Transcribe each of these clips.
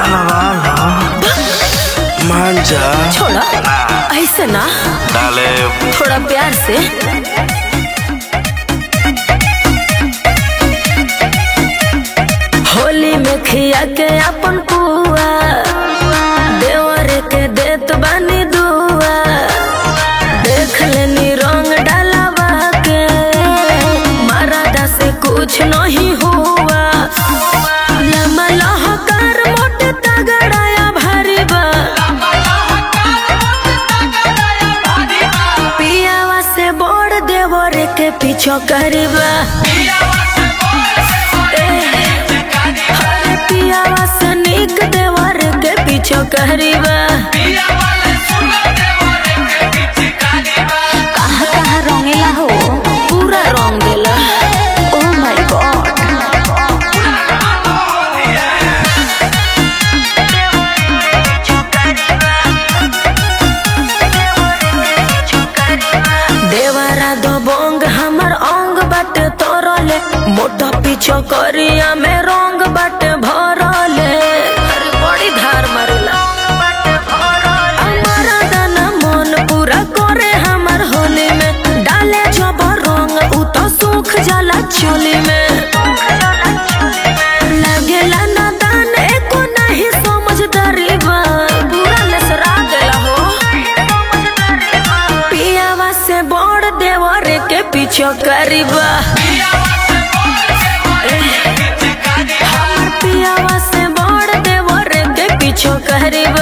वाला मान जा छोड़ा ऐसे ना डाले थोड़ा प्यार से होली में खिया के अपन पुआ देवर के देत बानी दुआ देख लेनी रंग डालावा के मारादा से कुछ नहीं हुआ लम्बा लहकार मोट तगड़ाया भारी बा पियावा से बोड़ देवर के पीछो करबा पियावा से निक देवर के पीछो करबा कहाँ कहाँ रंगेला हो पूरा रंग देला ओ माय गॉड देवरा दो बोंग हमर अंग बट तोरले मोटा पीछो करिया में रंग बट भरले अरे बड़ी धार मारेला हमारा दाना मन पूरा करे हमर होली में डाले जब रंग उ तो सूख जाला चोली में लागेला ना दान एको नहीं समझदारी बा पूरा लेसरा देला हो पियावा से बड़ देवर के पीछो करीबा हमर पियावा से बड़ देवर के पीछो करीबा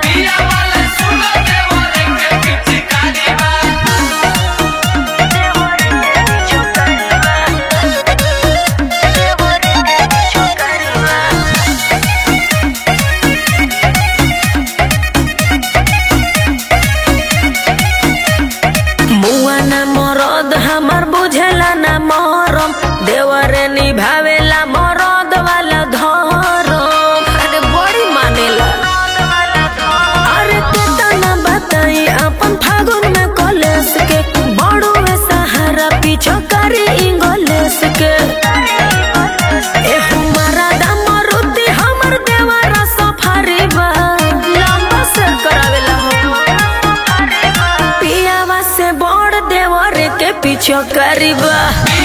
मुआ ना मरद हमर बुझेला ना मरम देवरे निभावेला मरद वाला धरम अरे बड़ी मानेला अरे केतना बताई अपन फागुन में कॉलेज के बड़ो में सहारा पीछो करी इंग्लिश के ए हमारा दामरुदी हमर देवरा सफारी बा लंबा से करावेला हो पियावा से बड़ देवर के पीछो करीबा